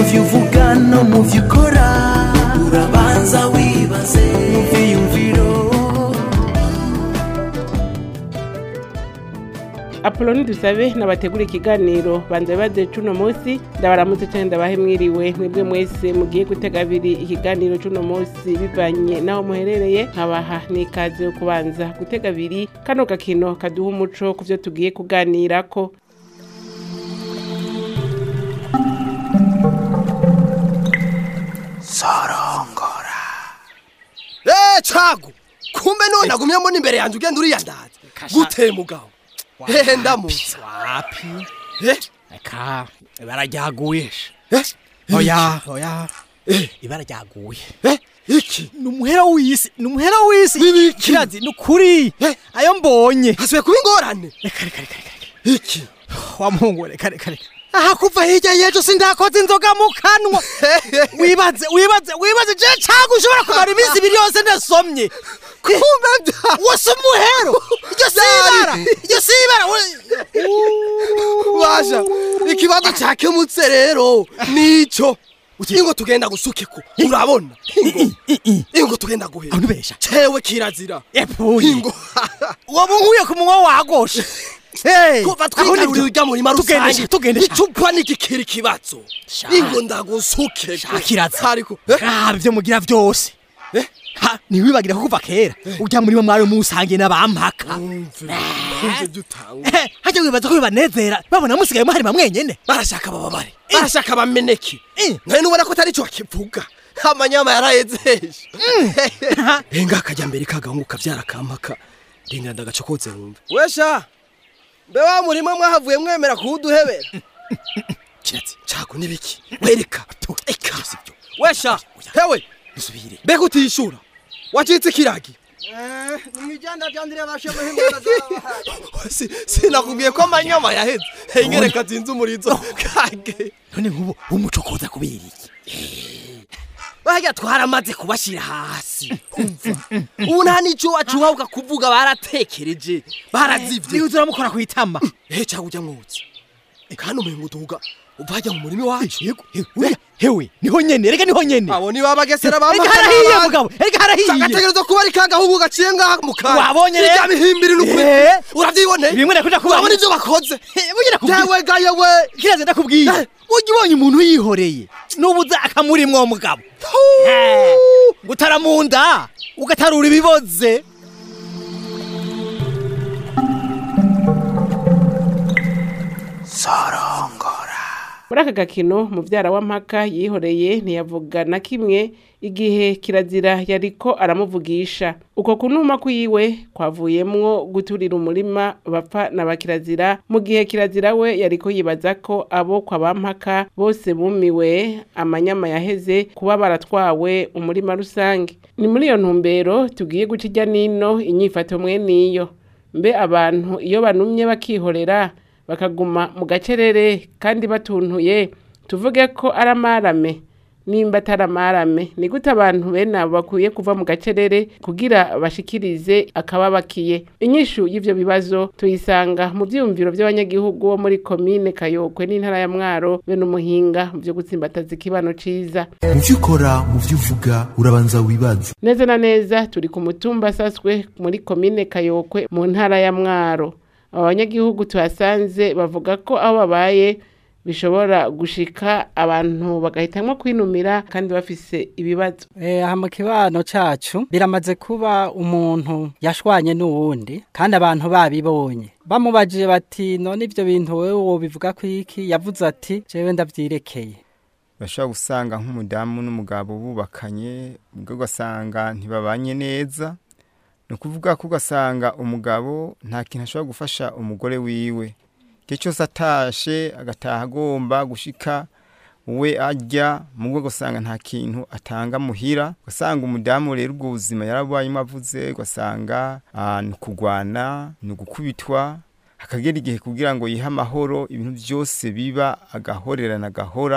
byo uvuga no mu byo ukora urabanza wibaze mu byiyumviro apoloni dusabe nabategura ikiganiro banza bibaze cuno munsi ndabaramutse cyane ndabahe mwiriwe mwebwe mwese mugiye gutega abiri ikiganiro cuno munsi bivanye naho muherereye nkabaha n'ikaze yo kubanza gutega abiri kano gakino kaduha umuco ku byo tugiye kuganirako Eh cagu kumbe none agumye mbona imbere yanjye ugenda uriyandaza gute mugabo hehe ndamutse wapi eh reka ibara ryaguye eh oya oya Eh. ibara ryaguye eh iki ni umuhera w'isi ni umuhera w'isi N'ibiki? kirazi ni ukuri Eh. ayo mbonye hasubiye kuba ingorane reka reka reka reka iki wa muhungu we, reka reka reka aha kuva hirya y'ejo sindakoze inzoga mu kanwa wibaze wibaze wibaze je cagu ushobora kumara iminsi ibiri yose ndasomye kumbe bya wose umuhero iryo si ibara iryo si ibara we- basha ikibazo cyakemutse rero nico ingo tugenda gusukiko urabona ingo ingo tugenda guhera abantu besha cewe kirazira epfuye ingo uwo munkuye ku munwa wagoshe Hey, kuva aho twigarurira nibyo. urya murima Tugende rusange sha, tugende sha. icupa nikikiri ikibazo Sha. ingo ndagusuke Shakiraza. ariko eh? Ah, ibyo mugira byose Eh? Ha, ntiwibagira ko kuva kera ujya muri mwari musange n'abampaka umve umve dutanga Eh, hajya wibaza ko bibanezera babona musigaye muharima mwenyene barashaka bababare barashaka bameneke Eh. none nubona ko atari cyo bakivuga amanyama yarayezeje enga akajya mbere kagahungu kabyara kampaka rindira ndagacokotse wumve wesha mbe wa murima mwahavuye mwemera kuwuduhebera kiratsi cago nibiki wereka eka sibyo wesha hewe dusubire mbega utishura wacitse ikiragi nimwijanda byandire bashe Si- sinakubwiye ko amanyama yaheze hengereka zinze umurizo kage none nk'ubu umuco koza kubera iki barya twaramaze kubashyira hasi umva ubu nta n'icyo wacuha ukakuvuga baratekereje barazivye niba uramukora ku itama ehe cyangwa ujya mwotsi kandi umenga uduga uvajya mu murima wacu yego uriya hewe niho nyene rega niho nyene abo ni babagesera rega harahiye mugabo rega harahiye agategereza kuba ari kagahungu gaciye ngaha mu kanwa Wabonye rero? Irya bihimbiri n'ukuri Eh. urabyiboneye bimwe nakuja kuba urabona ibyo bakoze bugira kubwira yewe ga yewe kiraze ndakubwiye Eh. ujya ubonye umuntu yihoreye n'ubuza akamurimwo mugabo gutara mu nda ugatarura ibiboze muri aka gakino mubyara wa mpaka yihoreye ntiyavuga na kimwe igihe kirazira yariko aramuvugisha uko kunuma kwiwe kwavuyemwo guturira umurima bapfa na bakirazira mu gihe kirazira we yariko yibaza ko abo kwa bampaka bose bumiwe amanyama yaheze kuba baratwawe umurima rusange ni muri iyo ntumbero tugiye guca ijya nino inyifato mwe niyo mbe abantu iyo banumye bakihorera bakaguma mu gacerere kandi batuntuye tuvuge ko ari amarame nimba atari amarame ni gute abantu bene abo bakwiye kuva mu gacerere kugira bashikirize akababakiye inyishu y'ivyo bibazo tuyisanga mu vyiyumviro vy'abanyagihugu bo muri komine kayokwe n'intara ya mwaro bene umuhinga mu vyo gutsimbataza ikibano ciza mu byo ukora mu byo uvuga urabanza wibaze neza na neza turi ku mutumba asaswe muri komine kayokwe mu ntara ya mwaro aba banyagihugu tuhasanze bavuga ko aho babaye bishobora gushika abantu bagahitamwo kwinumira kandi bafise ibibazo Eh, aha mu kibano cacu biramaze kuba umuntu yashwanye n'uwundi kandi abantu babibonye bamubajije bati none ivyo bintu wewe wobivuga ko iki yavuze ati jewe ndavyirekeye bashobora gusanga nk'umudamu n'umugabo bubakanye ubwo ugasanga ntibabanye neza ni ukuvuga ko ugasanga umugabo nta kintu ashobora gufasha umugore wiwe igihe cyose atashe agataha agomba gushika we arya mu bwo ugasanga nta kintu atanga muhira ugasanga umudamu rero ubwo buzima yarabayemo avuze ugasanga ah, ni ukugwana ni ugukubitwa hakagera igihe kugira ngo yihe amahoro ibintu byose biba agahorerana agahora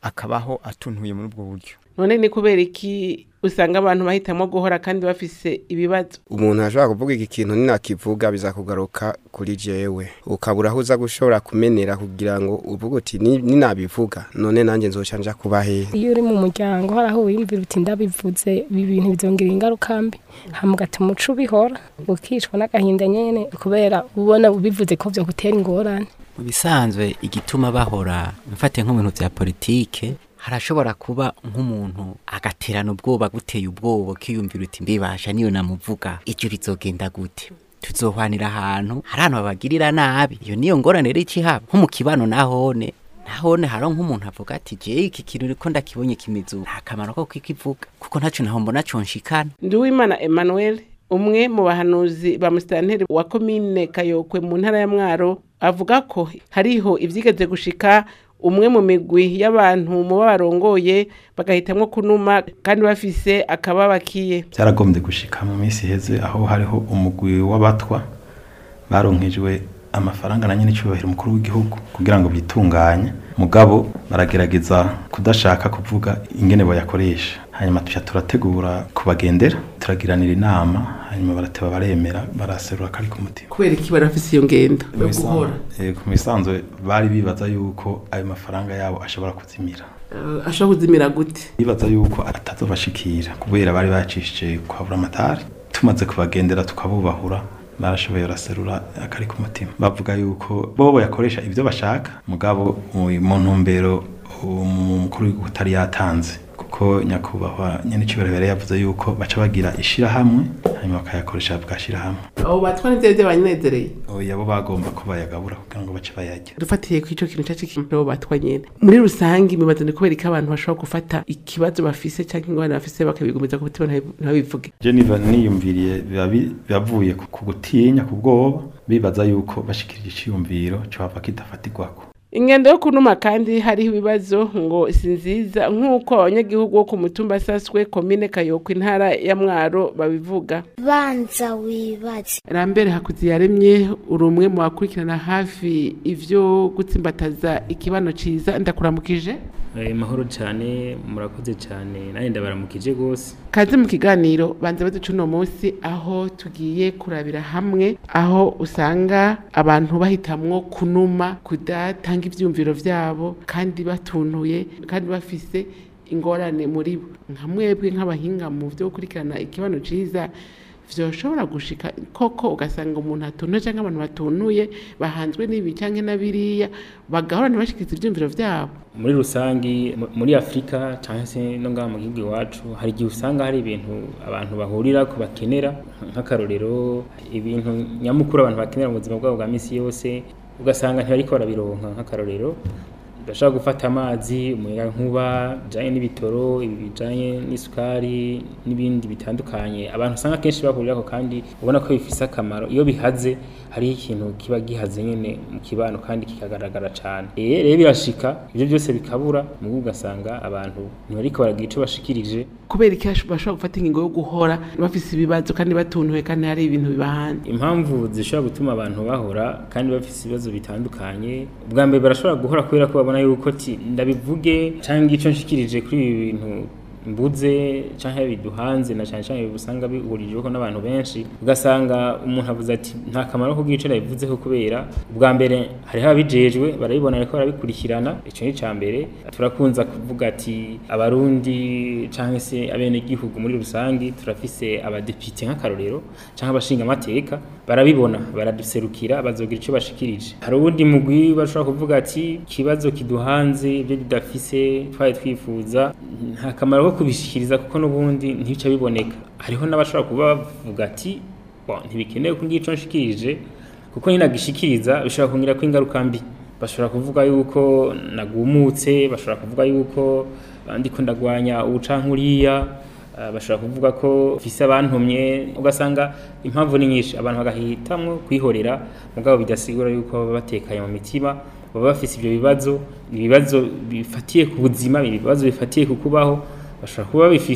akabaho atuntuye muri ubwo buryo none ni kubera iki usanga abantu bahitamwo guhora kandi bafise ibibazo umuntu ashobora kuvuga iki kintu ninakivuga bizakugaruka kuri jewe ukabura aho uza gushobora kumenera kugira ngo uvuge uti "Ni- ninabivuga none nanjye nzoca nja kuba hehe iyo uri mu muryango hari aho wiyumvira uti ndabivuze ibi bintu bizongera ingaruka mbi hama ugatuma umuco ubihora ukicwa n'agahinda nyene kubera ubona ubivuze ko vyogutera ingorane mu bisanzwe igituma bahora mfate nk'ibintu bya politike harashobora kuba nk'umuntu agaterana ubwoba guteye ubwoba ukiyumvira uti mbibasha niyo namuvuga ijyo rizogenda gute tuzohwanira ahantu hari ahantu babagirira nabi iyo niyo ngorane rero ikihaba nko mu kibano nahone nahone haro nk'umuntu avuga ati je iki kintu riko ndakibonye kimizu nta kamaro ko kikivuga kuko ntaco naho mbona conshikana Nduwimana Emmanuel umwe mu bahanuzi ba musitanteri wa komine Kayokwe mu ntara ya Mwaro avuga ko hariho ivyigeze gushika umwe mu migwi y'abantu mu barongoye bagahitamwo kunuma kandi bafise akababakiye byaragombye gushika mu minsi iheze aho hariho umugwi w'abatwa baronkejwe amafaranga na nyine icyubahiro umukuru w'igihugu kugira ngo bitunganye mugabo baragerageza kudashaka kuvuga ingene bayakoresha hanyuma tuca turategura kubagendera turagiranira inama hanyuma barateba baremera baraserura kari ku mutima kubera iki bari bafise iyo ngendo yo guhora Eh, ku misanzwe bari bibaza yuko ayo mafaranga yabo ashobora kuzimira Eh, ashobora kuzimira gute bibaza yuko atazobashikira kubera bari bacishije kwa buramatari tumaze kubagendera tukabubahura barashoboye baraserura akari ku mutima bavuga yuko bobo yakoresha ibyo bashaka mugabo mu mu ntumbero umukuru w'igihugu utari yatanze kuko nyakubahwa nyene icubahiro yari yavuze yuko baca bagira ishirahamwe hanyuma bakayakoresha bwashirahamwe abo batwa nivyo vyo banezereye oya bo bagomba ko bayagabura kugira ngo bace bayarya dufatiye ku ico kintu cacu kintu batwa nyene muri rusange imibazo ni kubera ko abantu bashobora gufata ikibazo bafise canke ingorane bafise bakabigumiza ku mutima ntibabi- ntibabivuge Jennifer niyumviriye biba bi- bibavuye ku ku gutinya ku bwoba bibaza yuko bashikirije iciyumviro cohava kidafatirwako ingendo yo kunuma kandi hariho ibibazo ngo si nziza nk'uko abanyagihugu bo ku mutumba saswe komine kayoko intara ya mwaro babivuga banza wibaze rambere hakuzi yaremye uri umwe mu bakurikirana hafi ivyo gutsimbataza ikibano ciza ndakuramukije Eh, mahoro cyane murakoze cyane nanjye ndabaramukije rwose kaze mu kiganiro banza baduca uno munsi aho tugiye kurabira hamwe aho usanga abantu bahitamwo kunuma kudatanga ivyumviro vyabo kandi batuntuye kandi bafise ingorane muri bo nka mwebwe nk'abahinga mu vyo gukurikirana ikibano ciza vyoshobora gushika koko ugasanga umuntu atuntuye canke abantu batuntuye bahanzwe n'ibi canke na biriya bagahora ntibashikirize ivyumviro vyabo muri rusangi mu- muri afurika cyangwa se no ngaha mu gihugu iwacu hari igihe usanga hari ibintu abantu bahurira ko bakenera nk'akarorero ibintu nyamukuru abantu bakenera mu buzima bwabo bwa minsi yose ugasanga ntibariko barabironka nk'akarorero bashaka gufata amazi umuyaga nkuba bijanye n'ibitoro ibi bijanye n'isukari n'ibindi bitandukanye abantu usanga kenshi bahurirako kandi ubona ko bifise akamaro iyo bihaze hariho ikintu kiba gihaze nyene mu kibano kandi kikagaragara cane Eh, rero birashika ivyo byose bikabura mugu ugasanga abantu ntibariko baragira ico bashikirije kubera iki hash- bashobora gufata ingingo yo guhora bafise ibibazo kandi batuntuye kandi hari ibintu bibahanze impamvu zishobora gutuma abantu bahora kandi bafite ibibazo bitandukanye ubwa mbere barashobora guhora kubera ko babona yuko ti ndabivuge cyangwa icyo nshikirije kuri ibi bintu mbuze cyangwa biduhanze na cyane cyane usanga bihurijeho n'abantu benshi ugasanga umuntu avuze ati nta kamaro ko bwicara bivuzeho kubera ubwa mbere hariho ababijejwe barabibona ariko barabikurikirana icyo ni icya mbere turakunza kuvuga ati abarundi cyangwa se abenegihugu muri rusange turafise abadepite nk'akarorero cyangwa abashinga amateka barabibona baraduserukira bazogira icyo bashikirije hari uwundi mugwi bashobora kuvuga ati ikibazo kiduhanze ibyo tudafise twari twifuza nta kamaro ko kubishikiriza kuko n'ubundi ntibica biboneka hariho n'abashobora kuba bavuga ati "Bon, ntibikenewe ko ngico nshikirije kuko ninagishikiriza bishobora kungira ko ingaruka mbi bashobora kuvuga yuko nagumutse bashobora kuvuga yuko ah, ndiko ndagwanya ubucankuriya ah, bashobora kuvuga ko mfise abantumye ugasanga impamvu ni nyinshi abantu bagahitamwo kwihorera mugabo bidasigura yuko baba batekanye mu mitima baba bafise ivyo bibazo ibibazo bifatiye ku buzima ibibazo bifatiye ku kubaho bashobora kuba babifise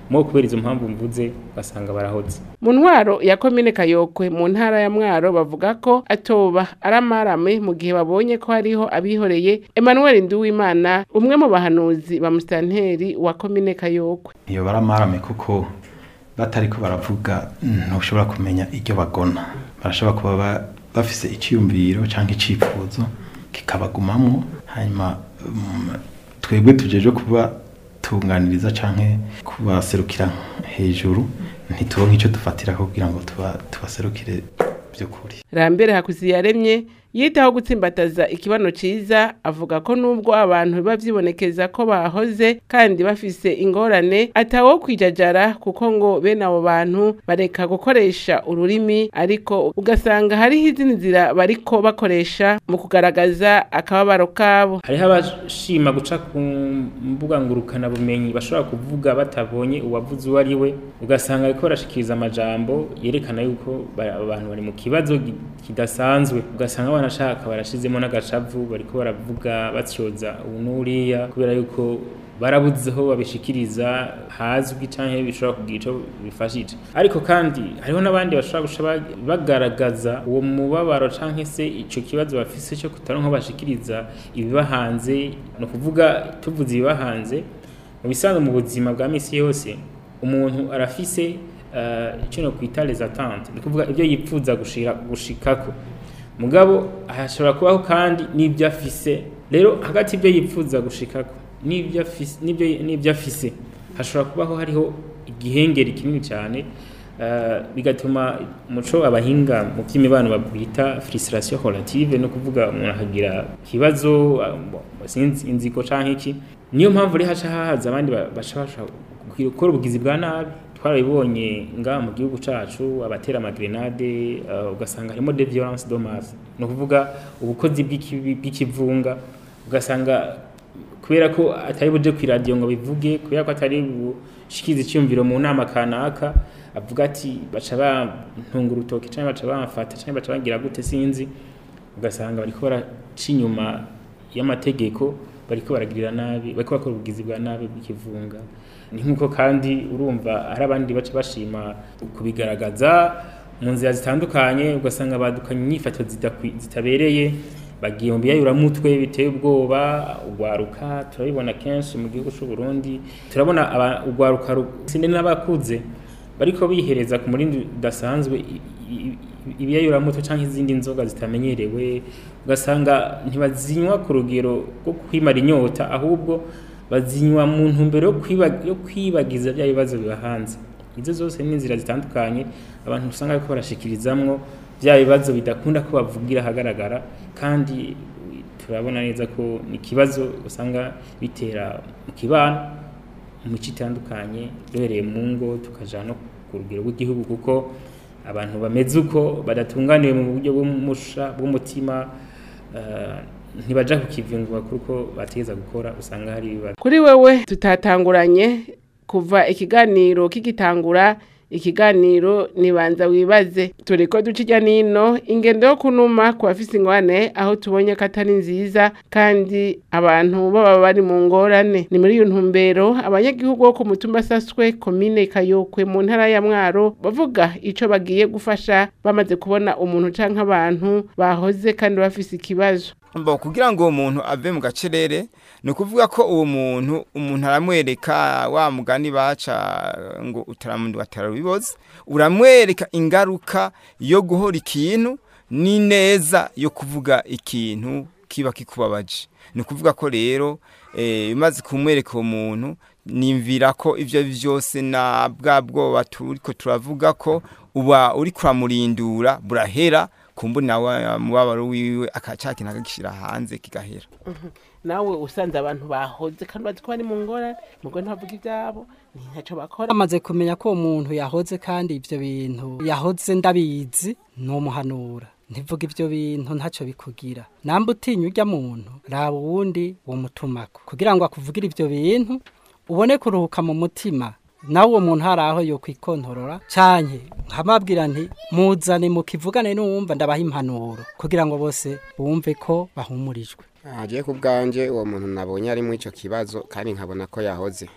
mo kubera izo mpamvu mvuze ugasanga barahoze mu ntwaro ya komine kayokwe mu ntara ya mwaro bavuga ko atoba ari amarame mu gihe babonye ko hariho abihoreye emmanuel nduwimana umwe mu bahanuzi ba musitanteri wa komine kayokwe iyo baramarame kuko batariko baravuga ntushobora kumenya iryo bagona barashobora kuba ba- bafise icyiyumviro cyangwa icyifuzo kikabagumamwo hanyuma mm, twebwe tujeje kuba tunganiriza canke kubaserukira hejuru ntituronke icyo dufatira kugira ngo tuba tubaserukire by'ukuri rambere hakuziyaremye yitaho gutsimbataza ikibano ciza avuga ko nubwo abantu biba vyibonekeza ko bahoze kandi bafise ingorane atawo kwijajara kuko ngo bene abo bantu bareka gukoresha ururimi ariko ugasanga hariho izindi nzira bariko bakoresha mu kugaragaza akababaro kabo hariho abashima guca ku mbuga ngurukana bumenyi bashobora kuvuga batabonye uwavuze uwo ari we ugasanga ariko barashikiriza amajambo yerekana yuko ba- abantu bari mu kibazo gi- kidasanzwe ugasanga banashaka barashizemo n'agacavu bariko baravuga batyoza ubu n'uriya kubera yuko barabuze aho babishikiriza hazwi canke bishobora kugira ico bifashije ariko kandi hariho n'abandi bashobora guca ba- bagaragaza uwo mubabaro canke se ico kibazo bafise cyo kutaronka aho bashikiriza ibibahanze ni ukuvuga tuvuze ibibahanze mu bisanzwe mu buzima bwa misi yose umuntu arafise uh, icyo no kwita les attentes ni ukuvuga ibyo yipfuza gushira gushikako mugabo hashobora kubaho kandi n'ibyo afise rero hagati y'ibyo yipfuza gushikako n'ibyo afise n'ibyo n'ibyo afise hashobora kubaho hariho igihengeri kinini cyane uh, bigatuma umuco abahinga mu by'imibano babwita frustration relative no kuvuga umuntu akagira ikibazo uh, sinzi inziko canke iki niyo mpamvu rero haca hahaza abandi ba- baca bashobora gukora ubugizi bwa nabi twarabibonye ngaha mu gihugu cacu abatera amagrenade uh, ugasanga harimo de violence de masse ni ukuvuga ubukozi bw'ikibi- bw'ikivunga ugasanga kubera ko atari buje ku iradiyo ngo bivuge kubera ko atari bushikize icyumviro mu nama kanaka avuga ati baca bantunga urutoki cyangwa baca bamfata cyangwa baca bagira gute sinzi ugasanga bariko baraca inyuma y'amategeko bariko baragirira nabi bariko bakora ubugizi bwa nabi bw'ikivunga ni nk'uko kandi urumva hari abandi baca bashima kubigaragaza mu nzira zitandukanye ugasanga badukanye inyifato zidakwi- zitabereye bagiye mu biyayuramutwe biteye ubwoba ugwaruka turabibona kenshi mu gihugu cy'u Burundi turabona aba- ugwaruka ru- sinde n'abakuze bariko bihereza ku murindi udasanzwe i- i- i- ibiyayuramutwe cyangwa izindi nzoga zitamenyerewe ugasanga ntibazinywa ku rugero rwo kwimara inyota ahubwo bazinywa mu ntumbero yo kwiba- yo kwibagiza bya bibazo biba hanze izo zose ni inzira zitandukanye abantu usanga bariko barashikirizamwo bya bibazo bidakunda ko bavugira ahagaragara kandi turabona neza ko ni ikibazo usanga bitera mu kibano mu mico itandukanye duhereye mu ngo tukaja no ku rugero rw'igihugu kuko abantu bameze uko badatunganiwe mu buryo bw'umusha bw'umutima eh, ntibaja ku kivingwa kuko bategeza gukora usanga hari ibibazo kuri wewe tutatanguranye kuva ikiganiro kigitangura ikiganiro nibanza wibaze turiko duca ijya nino ingendo yo kunuma ku bafise ingwane aho tubonye ko atari nziza kandi abantu baba bari mu ngorane ni muri iyo ntumbero abanyagihugu bo ku mutumba saswe komine kayokwe mu ntara ya mwaro bavuga ico bagiye gufasha bamaze kubona umuntu canke abantu bahoze kandi bafise ikibazo Mbo kugira ngo uwo muntu ave mu gacerere ni ukuvuga ko uwo muntu umuntu aramwereka wa mugani baca ngo utaramundi watarabiboze uramwereka ingaruka yo guhora ikintu n'ineza yo kuvuga ikintu kiba kikubabaje ni ukuvuga ko rero eh, umaze kumwereka uwo muntu nimvira ko ibyo byose na bwa bwoba turiko turavuga ko uba uri kuramurindura burahera kumbu nawe mubabaro wiwe akacakintu akagishira hanze kigahera nawe usanze abantu bahoze kandi bazi ko bari mu ngorane mugo ntavuga ibyabo ni ntacyo bakora amaze kumenya ko uwo muntu yahoze kandi ibyo bintu yahoze ndabizi numuhanura ntivuga ibyo bintu ntacyo bikugira namba utinya ujya muntu raba uwundi womutumako kugira ngo akuvugire ibyo bintu ubone kuruhuka mu mutima nawe uwo muntu hari aho yo kwikontorora cyane nkamabwira nti muzane mukivugane n'uwumva ndabaha impanuro kugira ngo bose bumve ko bahumurijwe agiye ku bwanjye uwo muntu nabonye ari muri icyo kibazo kandi nkabona ko yahoze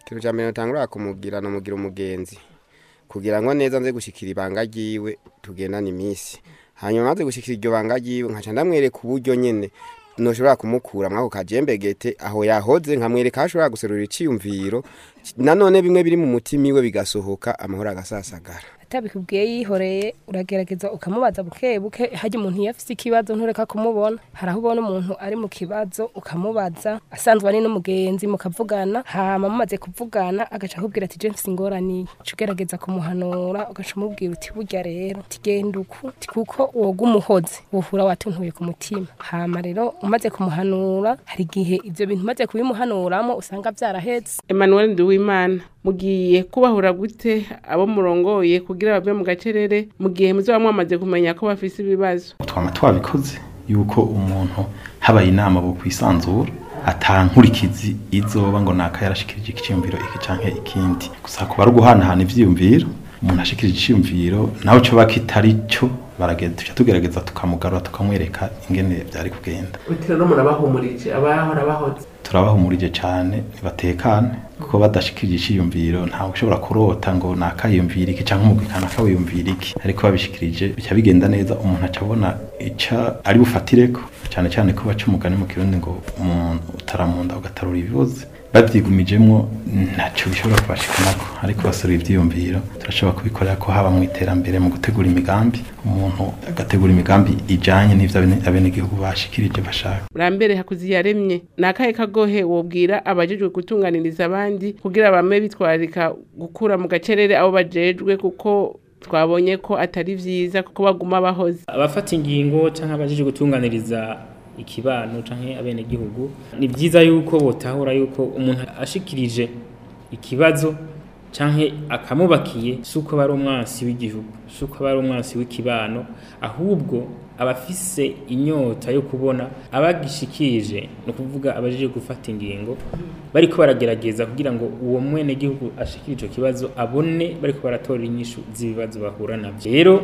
ikintu cya mbere natangura kumubwira namugira umugenzi kugira ngo neza nze gushikira ibanga ryiwe tugendane iminsi hanyuma maze gushikira iryo banga ryiwe nkaca ndamwereka uburyo nyene noshobora kumukura mwako kajembegete aho yahoze nkamwereka aho ashobora guserura iciyumviro nanone bimwe biri mu mutima iwe bigasohoka amahoro agasasagara atabikubwiye yihoreye uragerageza ukamubaza buke buke hajya umuntu iyo afise ikibazo ntureka kumubona hari aho ubona umuntu ari mu kibazo ukamubaza asanzwe ari n'umugenzi mukavugana hama mumaze kuvugana agaca akubwira ati je mfise ingoraniye uca ugerageza kumuhanura ugaca umubwira uti burya rero tigenda uku ti kuko woga umuhozi wohura watuntuye ku mutima hama rero umaze kumuhanura hari igihe ivyo bintu umaze kubimuhanuramo usanga vyarahetse Emmanuel Nduwimana mugiye kubahura gute abo murongoye kugira bave mu gacerere mu gihe muzoba mwamaze kumenya ko bafise ibibazo twama twabikoze yuko umuntu habaye inama bo kwisanzura atankurikizi izoba ngo naka yarashikirije ikiciyumviro iki canke ikindi gusa kuba ari uguhanahana ivyiyumviro umuntu ashikirije iciyumviro naho coba kitari cyo baragenda tuca tugerageza tukamugarura tukamwereka ingene vyari kugenda utira no murabahumurije abahora bahoze turabahumurije cyane ntibatekane kuko badashikirije iciyumviro ntawe ushobora kurota ngo nakayumvira iki cyangwa umugwi kanaka wiyumvira iki ariko babishikirije bica bigenda neza umuntu aca abona ica ari bufatireko cyane cyane ko baca umugani mu kirundi ngo umuntu utaramunda ugatarura ibibuze babyigumijemwo ntacyo bishobora kubashikanako ariko basura ivyiyumviro turashobora kubikorera ko haba mu iterambere mu gutegura imigambi umuntu agategura imigambi ijanye n'ivyo abene- abenegihugu bashikirije bashaka Rambere hakuzi yaremye nakaye kagohe wobwira abajejwe gutunganiriza abandi kugira bame bitwarika gukura mu gacerere abo bajejwe kuko twabonye ko atari vyiza kuko baguma bahoze abafata ingingo cyangwa abajeje gutunganiriza ikibano canke abene gihugu ni byiza yuko botahura yuko umuntu ashikirije ikibazo canke akamubakiye suko bari umwansi w'igihugu suko bari umwansi w'ikibano ahubwo abafise inyota yo kubona abagishikirije ni ukuvuga abajeje gufata ingingo bariko baragerageza kugira ngo uwo mwene gihugu ashikire ico kibazo abone bariko baratora inyishu z'ibibazo bahura navyo rero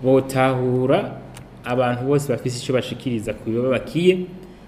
botahura abantu bose bafise icyo bashikiriza ku bibabakiye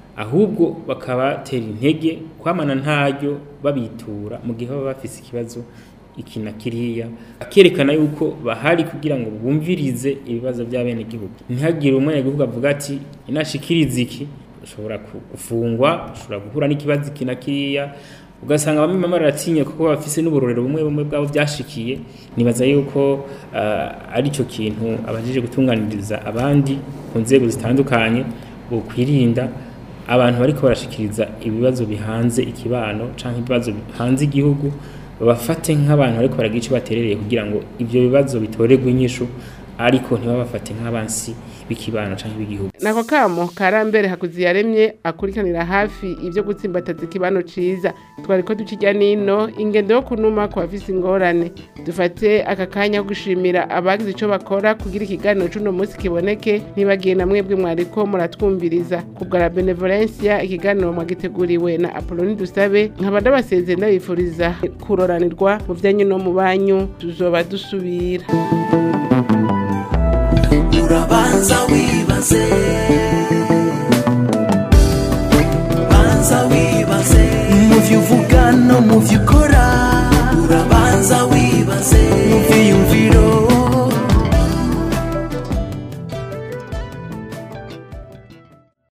ahubwo bakabatera intege kwamana ntaryo babitura mu gihe baba bafise ikibazo iki na kiriya akerekana yuko bahari kugira ngo bumvirize ibibazo by'abenegihugu ntihagire umwenegihugu avuga ati inashikiriza iki ushobora ku- gufungwa ushobora guhura n'ikibazo iki na kiriya ugasanga bamwe bamwe baratinya kuko bafise n'uburorero bumwe bumwe bwabo byashikiye nibaza yuko uh, ari cyo kintu abajije gutunganiriza abandi ku nzego zitandukanye bokwirinda abantu bariko barashikiriza ibibazo bihanze ikibano canke ibibazo bihanze igihugu babafate nk'abantu bariko baragira ico baterereye kugira ngo ivyo bibazo bitorerwe inyishu ariko ntibabafate nk'abansi b'ikibano canke b'igihugu nako kamo karambere hakuzi yaremye akurikanira hafi ivyo gutsimbataza ikibano ciza twariko ducijya nino ingendo yo kunuma ku bafise ingorane dufate aka kanya ko gushimira abagize ico bakora kugira ikiganiro c'uno munsi kiboneke ntibagiye na mwebwe mwariko muratwumviriza ku bwa benevolencia ikiganiro mwagiteguriwe na apoloni dusabe nkaba ndabasezeye ndabifuriza kuroranirwa mu vyanyu no mu banyu tuzoba dusubira urabanza wibaze banza wibaze mu byo uvuga no mu byo ukora